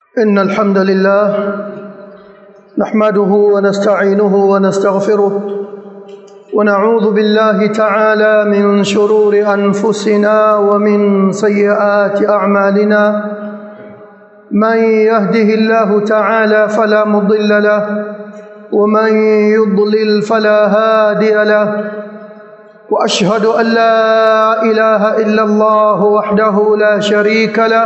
إن الحمد لله نحمده ونستعينه ونستغفره ونعوذ بالله تعالى من شرور أنفسنا ومن سيئات أعمالنا من يهده الله تعالى فلا مضل له ومن يضلل فلا هادي له واشهد ان لا اله الا الله وحده لا شريك له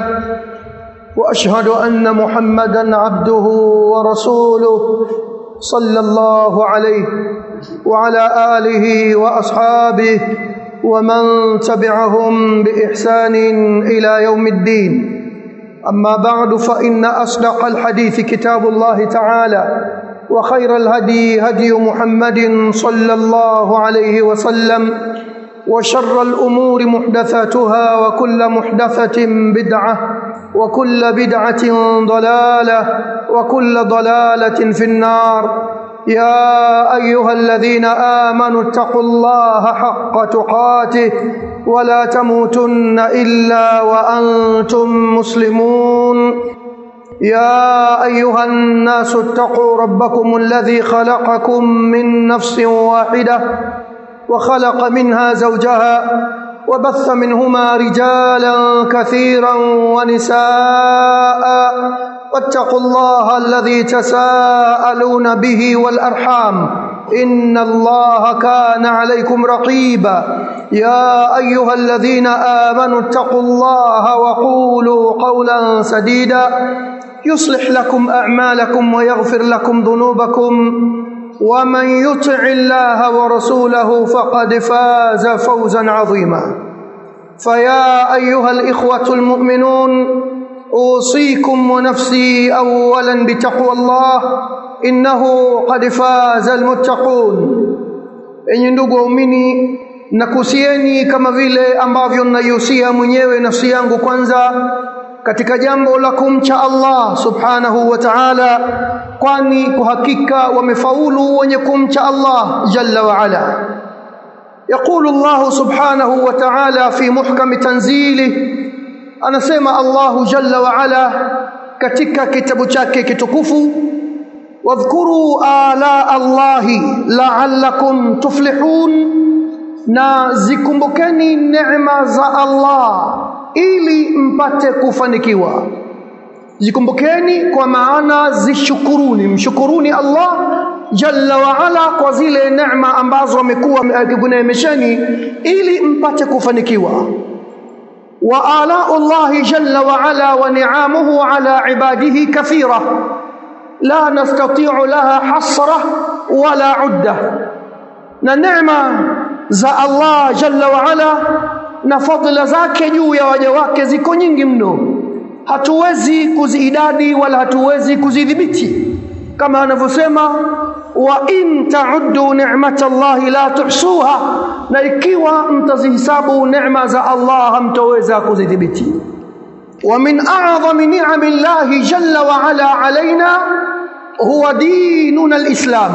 واشهد ان محمدا عبده ورسوله صلى الله عليه وعلى اله واصحابه ومن تبعهم باحسان الى يوم الدين اما بعد فان اصدق الحديث كتاب الله تعالى وخير الهدي هدي محمد صلى الله عليه وسلم وشر الامور محدثاتها وكل محدثه بدعه وكل بدعه ضلاله وكل ضلاله في النار يا ايها الذين امنوا اتقوا الله حق تقاته ولا تموتن الا وانتم مسلمون يا ايها الناس اتقوا ربكم الذي خلقكم من نفس واحده وخلق منها زوجها وبث منهما رجالا كثيرا ونساء واتقوا الله الذي تساءلون به والارحام ان الله كان عليكم رقيبا يا ايها الذين امنوا اتقوا الله وقولوا قولا سديدا يصلح لكم اعمالكم ويغفر لكم ذنوبكم ومن يطع الله ورسوله فقد فاز فوزا عظيما فيا ايها الاخوه المؤمنون اوصيكم ونفسي اولا بتقوى الله انه قد فاز المتقون enyi ndugu waumini nakusieni kama vile ambavyo naihusia mwenyewe nafsi yangu kwanza katika jambo la kumcha Allah subhanahu wa ta'ala kwani kwa hakika wamefaulu wenye kumcha Allah jalla wa ala يقول الله سبحانه وتعالى في محكم تنزيله anasema Allah jalla wa ala katika kitabu chake kitukufu wadhkuru ala Allahi la'allakum tuflihun na zikumbukeni neema za Allah ili mpate kufanikiwa zikumbukeni kwa maana zishukuruni mshukuruni Allah jalla wa ala kwa zile neema ambazo amekuwa akikuneemesheni ili mpate kufanikiwa wa ala Allah jalla wa ala wa ni'amuhu ala ibadihi kathira la nastati'u laha hasra wala udda na neema za Allah jalla wa ala na fadhila zake juu ya waja wake ziko nyingi mno hatuwezi kuziidadi wala hatuwezi kuzidhibiti kama anavyosema wa in ta'uddu ni'matallahi la tuhsuha na ikiwa mtazihisabu neema za Allah hamtaweza kuzidhibiti wa min a'zami ni'ami llahi jalla wa ala alaina huwa dinuna alislam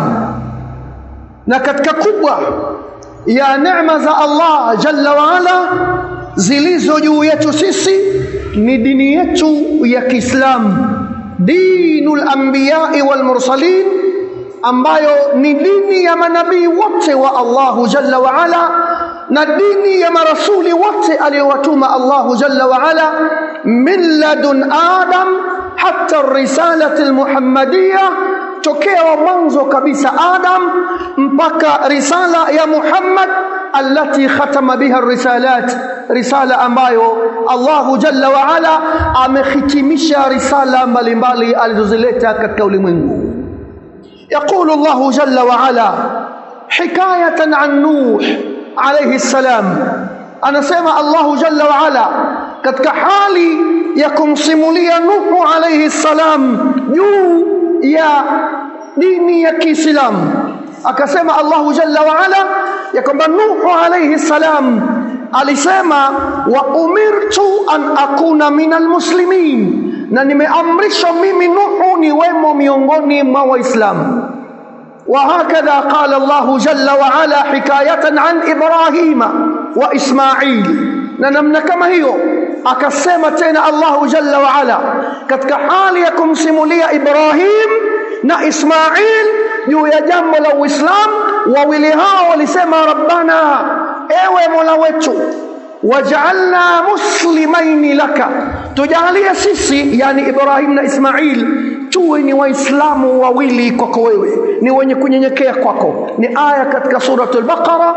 na katika kubwa ya neema za Allah jalla wa ala zilizo juu yetu sisi ni dini yetu ya Kiislamu dinul anbiya'i wal mursalin ambayo ni dini ya manabii wote wa Allahu jalla wa ala na dini ya marasuli wote aliyowatuma Allahu jalla wa ala min ladun adam hatta risalati almuhammadiyya tokea wa mwanzo kabisa Adam mpaka risala ya Muhammad allati khatama biha risalat risala ambayo Allahu jalla wa ala amehitimisha risala mbalimbali alizozileta katika ulimwengu يقول الله جل وعلا حكاية عن نوح عليه السلام أنا سمع الله جل وعلا katika hali ya kumsimulia Nuhu alayhi salam juu ya dini ya Kiislamu akasema Allahu jalla wa ala ya kwamba Nuhu alayhi salam alisema wa umirtu an akuna minal muslimin na nimeamrishwa mimi Nuhu niwemo miongoni mwa Waislamu وهكذا قال الله جل وعلا حكاية عن إبراهيم وإسماعيل na namna kama hiyo akasema tena Allahu jalla wa ala katika hali ya kumsimulia Ibrahim na Ismail juu ya jambo la Uislamu wawili hao walisema rabbana ewe Mola wetu waj'alna muslimaini laka tujalie sisi yani Ibrahim na Ismail tuwe ni waislamu wawili kwako wewe ni wenye kunyenyekea kwako ni aya katika suratul baqara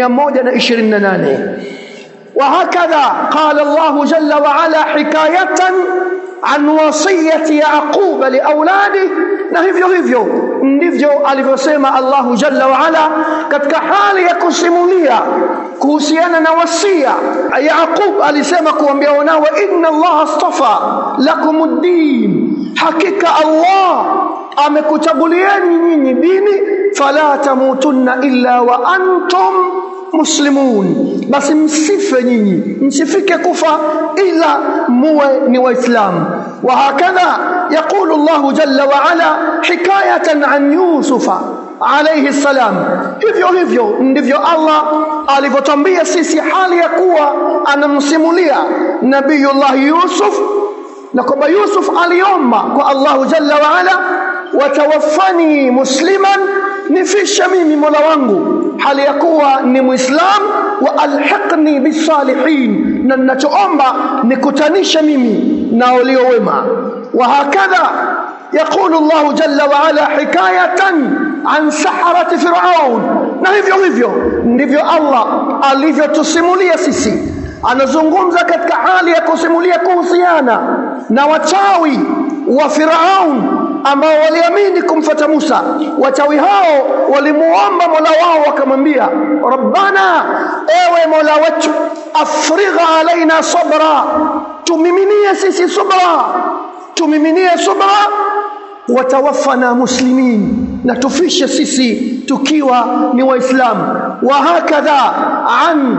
128 وهكذا قال الله جل وعلا حكاية عن وصية يعقوب لأولاده na hivyo hivyo ndivyo alivyosema Allahu Jalla wa Ala katika hali ya kusimulia kuhusiana na wasia Yaqub alisema kuambia wanawe inna Allah astafa lakumuddin hakika Allah amekuchagulieni nyinyi dini fala tamutunna illa wa antum muslimun basi msife nyinyi msifike kufa ila muwe ni waislamu وهكذا يقول الله جل وعلا حكاية عن يوسف عليه السلام hivyo hivyo ndivyo Allah alivyotambia sisi hali ya kuwa anamsimulia nabiyullah Yusuf na kwamba Yusuf aliomba kwa Allahu jalla wa ala watawaffani musliman nifisha mimi Mola wangu hali ya kuwa ni Muislam wa alhiqni bisalihin na ninachoomba nikutanishe mimi na walio wema wa hakadha يقول الله جل وعلا حكاية عن سحرة فرعون na hivyo hivyo ndivyo Allah alivyotusimulia sisi anazungumza katika hali ya kusimulia kuhusiana na wachawi wa Firaun ambao waliamini kumfata Musa wachawi hao walimuomba Mola wao wakamwambia Rabbana ewe Mola wetu afrigha alaina sabra tumiminie sisi subra tumiminie subra watawaffana muslimin na tufishe sisi tukiwa ni waislamu wa hakadha an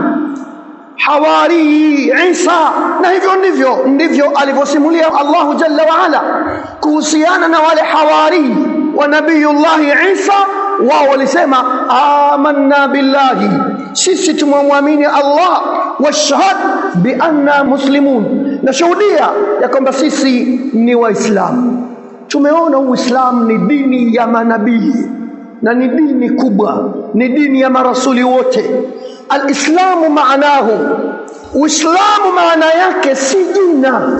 hawari Isa na hivyo ndivyo ndivyo alivyosimulia Allahu Jalla wa Ala kuhusiana na wale hawari wa nabiyullah Isa wao walisema amanna billahi sisi tumemwamini Allah washhad bi anna muslimun nashuhudia ya kwamba sisi ni waislamu tumeona uislamu ni dini ya manabii na ni dini kubwa ni dini ya marasuli wote alislamu maanahu uislamu maana yake si jina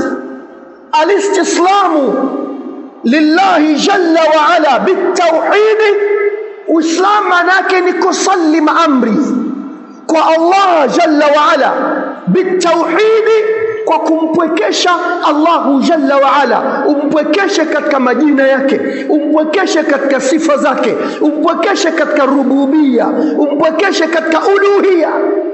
alistislamu lillahi jalla wa ala bitauhid uislamu maana yake ni kusallim amri kwa Allah jalla wa ala bitauhid kwa kumpwekesha Allahu jalla wa ala umpwekeshe katika majina yake umpwekeshe katika sifa zake umpwekeshe katika rububia umpwekeshe katika uluhia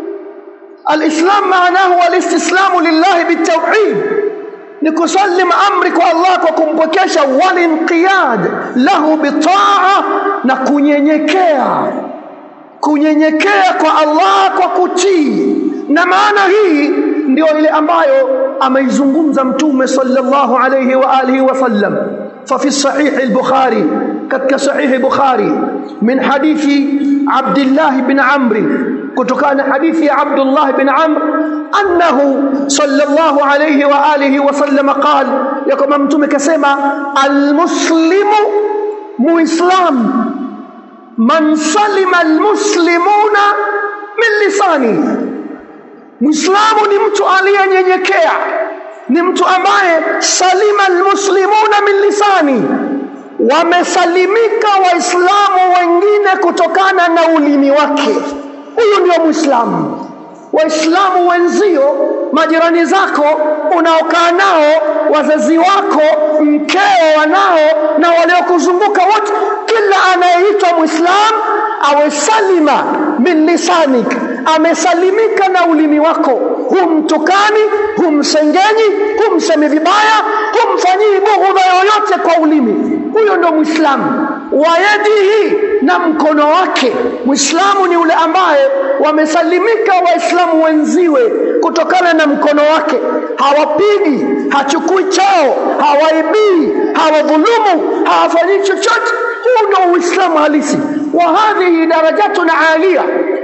alislam maanahu alistislamu lillahi bitauhid ni kusallim amri kwa Allah kwa kumpwekesha walinqiyad lahu bitaa na kunyenyekea kunyenyekea kwa Allah kwa kutii na maana hii ndio ile ambayo ameizungumza mtume sallallahu alayhi wa alihi wasallam ففي الصحيح البخاري كتك صحيح البخاري من حديث عبد الله بن عمرو كتكان حديث عبد الله بن عمرو أنه صلى الله عليه وآله وسلم قال يكم متوم كسما المسلم مسلم من سلم المسلمون من لسانه Muislamu ni mtu aliyenyenyekea, ni mtu ambaye salima almuslimuna min lisani, wamesalimika Waislamu wengine kutokana na ulimi wake. Huyu ndio Muislamu. Waislamu wenzio, majirani zako unaokaa nao, wazazi wako, mkeo, wanao na waliokuzunguka wote, kila anayeitwa Muislamu awe salima min lisanik, amesalimika na ulimi wako, humtukani, humsengenyi, humsemi vibaya, humfanyii bughudha yoyote kwa ulimi. Huyo ndo Muislamu. Wayadihi, na mkono wake. Muislamu ni yule ambaye wamesalimika Waislamu wenziwe kutokana na mkono wake, hawapigi, hachukui chao, hawaibii, hawadhulumu, hawafanyii chochote. Huu ndio Uislamu halisi wa hadhihi darajatun alia,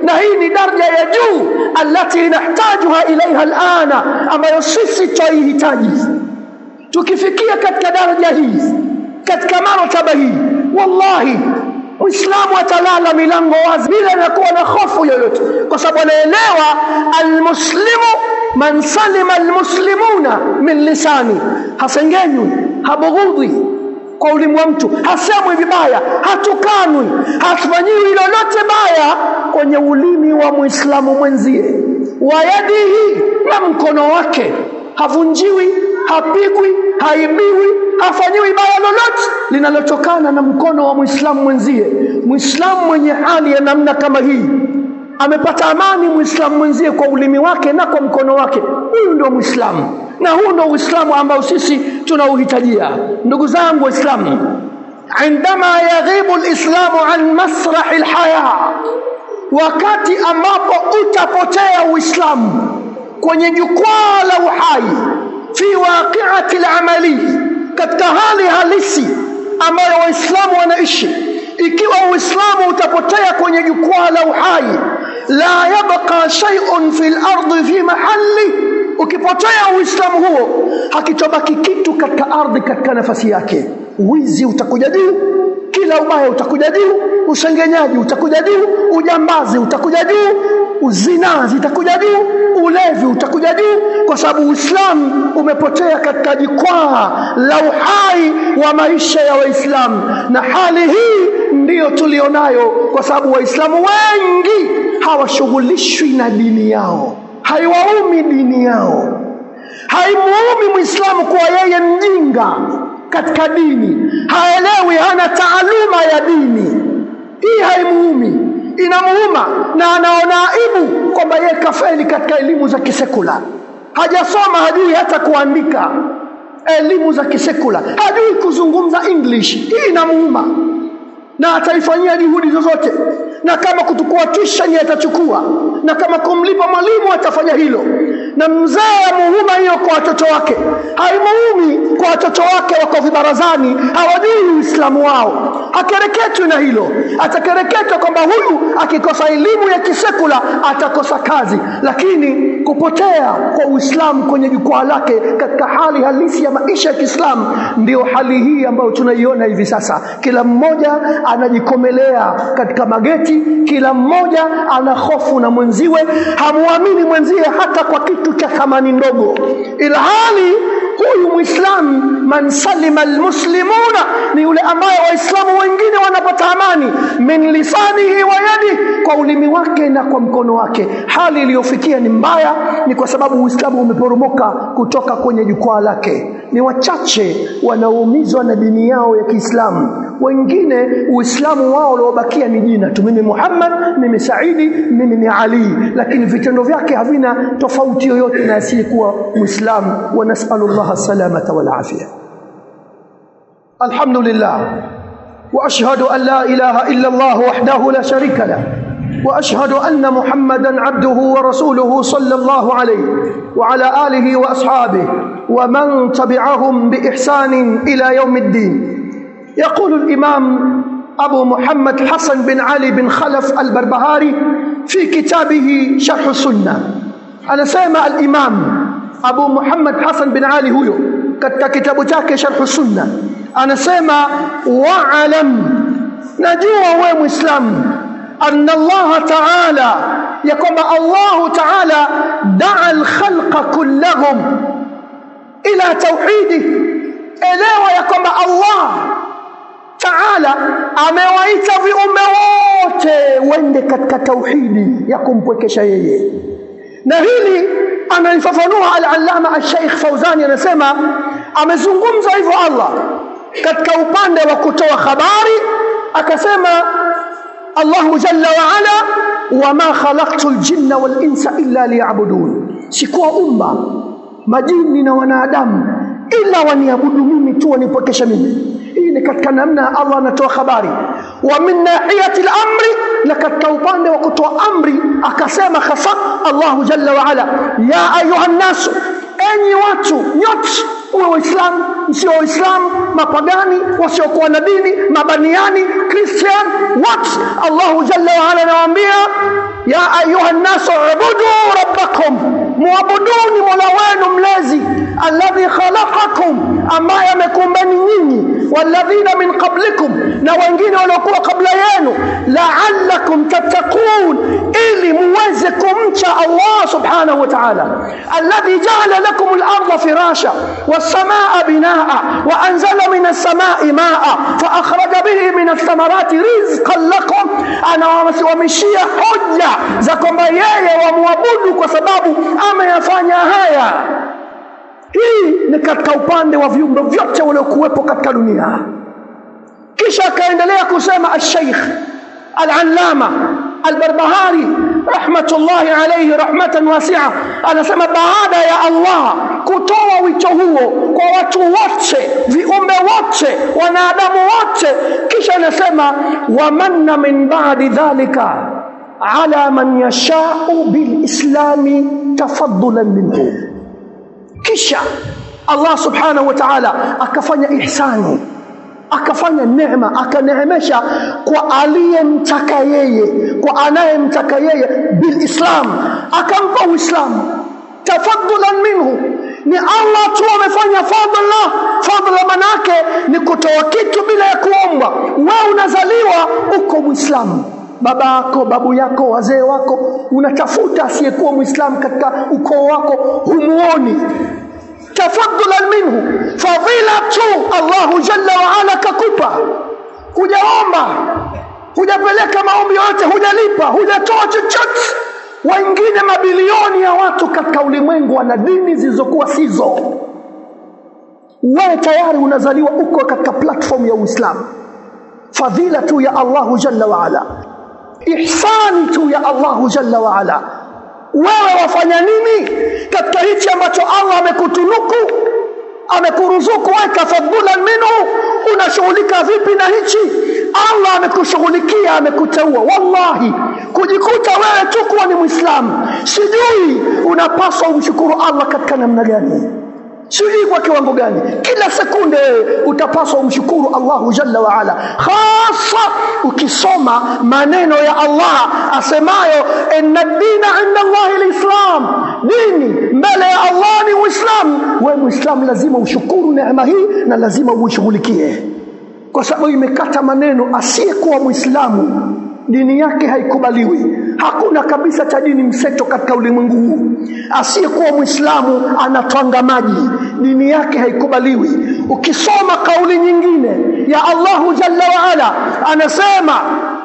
na hii ni daraja ya juu alati nahtajuha ilaiha alana ambayo sisi twaihitaji tukifikia katika daraja hii katika martaba hii wallahi Muislamu atalala milango wazi bila ya kuwa na hofu yoyote, kwa sababu anaelewa almuslimu man salima almuslimuna min lisani, hasengenywi, habughudhi kwa ulimi wa mtu, hasemwi vibaya, hatukanwi, hafanyiwi lolote baya kwenye ulimi wa muislamu mwenzie, wa yadihi, na mkono wake havunjiwi, hapigwi, haibiwi, hafanyiwi baya lolote linalotokana na mkono wa muislamu mwenzie. Muislamu mwenye hali ya namna kama hii amepata amani muislamu mwenzie kwa ulimi wake na kwa mkono wake. Huyu ndio muislamu, na huu ndio uislamu ambao sisi tunauhitajia. Ndugu zangu Waislamu, indama yaghibu lislamu an masrahi lhaya, wakati ambapo utapotea Uislamu kwenye jukwaa la uhai, fi waqiati lamali, katika hali halisi ambayo Waislamu wanaishi. Ikiwa Uislamu utapotea kwenye jukwaa la uhai, la yabqa shay'un fil ardi fi mahalli, ukipotea Uislamu huo hakitobaki kitu katika ardhi katika nafasi yake. Wizi utakuja juu, kila ubaya utakuja juu, usengenyaji utakuja juu, ujambazi utakuja juu, uzinaa zitakuja juu, ulevi utakuja juu, kwa sababu Uislamu umepotea katika jukwaa la uhai wa maisha ya Waislamu, na hali hii ndiyo tulionayo, kwa sababu Waislamu wengi hawashughulishwi na dini yao, haiwaumi dini yao, haimuumi Muislamu kuwa yeye mjinga katika dini, haelewi, hana taaluma ya dini. Hii haimuumi, inamuuma na anaona aibu kwamba yeye kafeli katika elimu za kisekula, hajasoma, hajui hata kuandika elimu za kisekula, hajui kuzungumza English. Hii inamuuma na ataifanyia juhudi zozote, na kama kutukua tuition atachukua, na kama kumlipa mwalimu atafanya hilo, na mzee amuhuma hiyo kwa watoto wake, haimuumi kwa watoto wake wako vibarazani, hawajui Uislamu wao, hakereketwi na hilo. Atakereketwa kwamba huyu akikosa elimu ya kisekula atakosa kazi, lakini kupotea kwa Uislamu kwenye jukwaa lake katika hali halisi ya maisha ya Kiislamu, ndio hali hii ambayo tunaiona hivi sasa. Kila mmoja anajikomelea katika mageti, kila mmoja ana hofu na mwenziwe, hamuamini mwenzie hata kwa kitu cha thamani ndogo, ilhali huyu Muislamu, man salima almuslimuna, ni yule ambaye Waislamu wengine wanapata amani, min lisanihi wa yadi, kwa ulimi wake na kwa mkono wake. Hali iliyofikia ni mbaya, ni kwa sababu Uislamu umeporomoka kutoka kwenye jukwaa lake. Ni wachache wanaoumizwa na dini yao ya Kiislamu wengine Uislamu wao uliobakia ni jina tu, mimi Muhammad, mimi Saidi, mimi ni Ali, lakini vitendo vyake havina tofauti yoyote na asiyekuwa Muislamu. wa nasalullah salamata wal afia. Alhamdulillah wa ashhadu an la ilaha illa Allah wahdahu la sharika lah wa ashhadu anna Muhammadan abduhu wa rasuluhu sallallahu alayhi wa ala alihi wa ashabihi wa man tabi'ahum bi ihsanin ila yawmiddin. يقول الإمام أبو محمد حسن بن علي بن خلف البربهاري في كتابه شرح السنة أنا سيما الإمام أبو محمد حسن بن علي هو katika kitabu chake sharhu sunna anasema waalam najua wewe muislamu anna allah taala ya kwamba allah taala daa alkhalqa kullahum ila tauhidi elewa ya kwamba allah taala amewaita viumbe wote wende katika tauhidi ya kumpwekesha yeye na hili analifafanua al-allama al-sheikh Fauzani anasema amezungumza hivyo Allah katika upande wa kutoa habari akasema Allahu jalla wa ala wama khalaqtu al-jinna wal insa illa liya'budun sikuwa umma majini na wanadamu ila waniabudu mimi tu wanipokesha mimi hii ni katika namna Allah anatoa habari wa min nahiyati al-amri na katika upande wa kutoa amri akasema hasa Allahu jalla wa ala ya ayuha nasu enyi watu nyote uwe waislamu msio waislamu mapagani wasiokuwa na dini mabaniani christian what allahu jalla waala anawaambia ya ayuha nnasu ubudu rabbakum muabuduni mola wenu mlezi alladhi khalaqakum ambaye amekumbeni nyinyi walladhina min qablikum na wengine waliokuwa kabla yenu la'allakum tattaqun ili muweze kumcha Allah subhanahu wa ta'ala alladhi ja'ala lakum al-ardha firasha was-samaa binaa wa anzala min as-samaa'i maa'a fa akhraja bihi min ath-thamarati rizqan lakum anawasimamishia hoja za kwamba yeye wamwabudu kwa sababu ameyafanya haya hii ni katika upande wa viumbe vyote waliokuwepo katika dunia kisha akaendelea kusema al-Sheikh al-Allama al-Barbahari rahmatullahi alayhi rahmatan wasi'a anasema baada ya Allah kutoa wito huo kwa watu wote viumbe wote wanadamu wote kisha anasema wamanna min ba'di dhalika ala man yasha'u bilislami tafaddulan minhu kisha Allah subhanahu wa ta'ala akafanya ihsani akafanya neema akaneemesha kwa aliyemtaka yeye kwa anayemtaka yeye bilislam akampa uislamu tafaddulan minhu ni Allah tu amefanya fadla fadla manake ni kutoa kitu bila ya kuomba wewe unazaliwa uko muislamu baba yako babu yako wazee wako unatafuta asiyekuwa muislamu katika ukoo wako humuoni tafaddulan minhu fadhila tu Allahu jalla wa ala kakupa hujaomba hujapeleka maombi yote hujalipa hujatoa chochote wengine mabilioni ya watu katika ulimwengu wana dini zilizokuwa sizo wewe tayari unazaliwa uko katika platform ya Uislamu fadhila tu ya Allahu jalla wa ala ihsani tu ya Allahu jalla wa ala wewe wafanya nini katika hichi ambacho Allah amekutunuku amekuruzuku weka fadhulan minhu unashughulika vipi na hichi Allah amekushughulikia amekuteua wallahi kujikuta wewe tu kuwa ni muislamu sijui unapaswa umshukuru Allah katika namna gani sijui kwa kiwango gani kila sekunde utapaswa umshukuru Allahu jalla wa ala hasa ukisoma maneno ya Allah asemayo inna dina inda Allah alislam dini mbele ya Allah ni uislamu wewe muislamu lazima ushukuru neema hii na lazima uishughulikie kwa sababu imekata maneno asiyekuwa muislamu dini yake haikubaliwi hakuna kabisa cha dini mseto katika ulimwengu huu asiyekuwa muislamu anatwanga maji dini yake haikubaliwi ukisoma kauli nyingine ya Allahu jalla wa ala anasema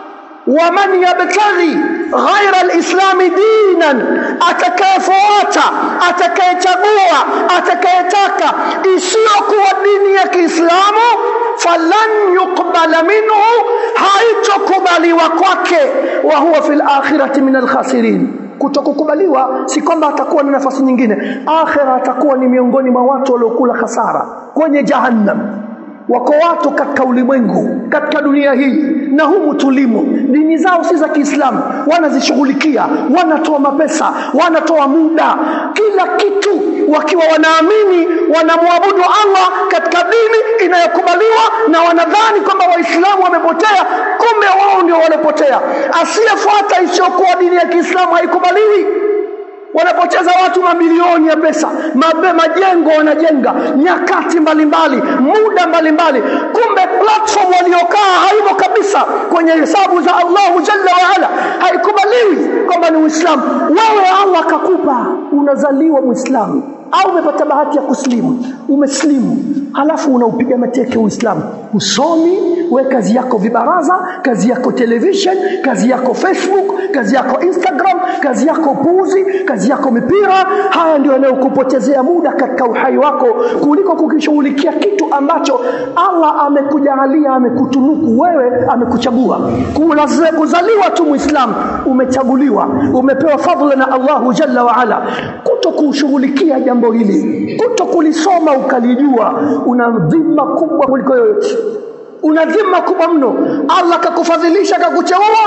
waman yabtaghi ghaira alislami dinan atakayefuata atakayechagua atakayetaka isiyokuwa dini ya Kiislamu falan yuqbala minhu haitokubaliwa kwake wa huwa fil akhirati min alkhasirin kutokukubaliwa si kwamba atakuwa na nafasi nyingine akhira atakuwa ni miongoni mwa watu waliokula hasara kwenye jahannam wako watu katika ulimwengu katika dunia hii na humu tulimo dini zao si za Kiislamu wanazishughulikia wanatoa mapesa wanatoa muda kila kitu wakiwa wanaamini wanamwabudu Allah katika dini inayokubaliwa na wanadhani kwamba waislamu wamepotea kumbe wao ndio walopotea asiyefuata isiyokuwa dini ya Kiislamu haikubaliwi wanapoteza watu mamilioni ya pesa mabe, majengo wanajenga nyakati mbalimbali muda mbalimbali kumbe platform waliokaa haimo kabisa kwenye hesabu za Allahu jalla waala haikubaliwi kwamba ni Uislamu wewe Allah akakupa unazaliwa Muislamu au umepata bahati ya kuslimu umeslimu halafu unaupiga mateke Uislamu usomi we kazi yako vibaraza kazi yako television kazi yako Facebook kazi yako Instagram kazi yako puzi kazi yako mipira haya ndio yanayokupotezea muda katika uhai wako kuliko kukishughulikia kitu ambacho Allah amekujalia amekutunuku wewe amekuchagua kuzaliwa tu muislamu umechaguliwa umepewa fadhila na Allahu jalla wa ala kuto kushughulikia jambo hili kuto kulisoma ukalijua una dhima kubwa kuliko yoyote una dhima kubwa mno Allah kakufadhilisha kakucheua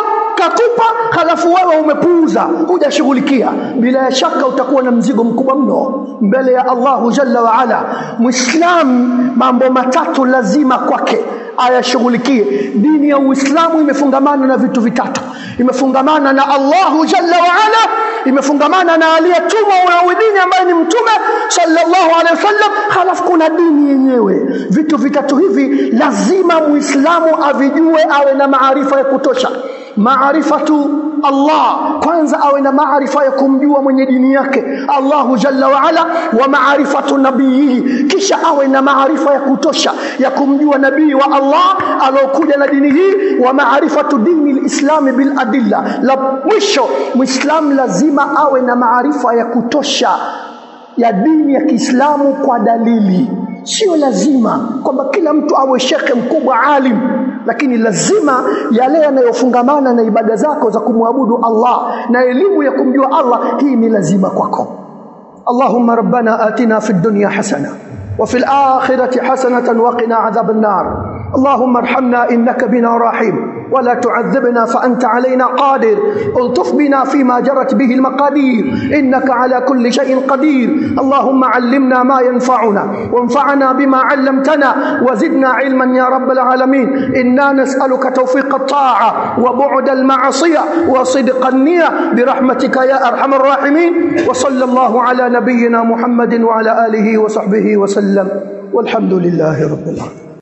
akakupa halafu wewe umepuuza hujashughulikia bila shaka utakuwa na mzigo mkubwa mno mbele ya Allahu jalla wa ala muislam mambo matatu lazima kwake ayashughulikie dini ya uislamu imefungamana na vitu vitatu imefungamana na Allahu jalla wa ala imefungamana na aliyetumwa wa dini ambaye ni mtume sallallahu alaihi wasallam halafu kuna dini yenyewe vitu vitatu hivi lazima muislamu avijue awe na maarifa ya kutosha maarifatu Allah kwanza awe na maarifa ya kumjua mwenye dini yake Allahu jalla wa ala wa maarifatu nabii kisha awe na maarifa ya kutosha ya kumjua nabii wa Allah alokuja na dini hii wa maarifatu dini lislami bil adilla la mwisho muislam lazima awe na maarifa ya kutosha ya dini ya Kiislamu kwa dalili sio lazima kwamba kila mtu awe shekhe mkubwa alim lakini lazima yale yanayofungamana na ibada zako za kumwabudu Allah na elimu ya kumjua Allah hii ni lazima kwako Allahumma rabbana atina fid dunya hasana وفي الآخرة حسنة وقنا عذاب النار اللهم ارحمنا إنك بنا رحيم ولا تعذبنا فأنت علينا قادر الطف بنا فيما جرت به المقادير إنك على كل شيء قدير اللهم علمنا ما ينفعنا وانفعنا بما علمتنا وزدنا علما يا رب العالمين إنا نسألك توفيق الطاعة وبعد المعصية وصدق النية برحمتك يا أرحم الراحمين وصلى الله على نبينا محمد وعلى آله وصحبه وسلم والحمد لله رب العالمين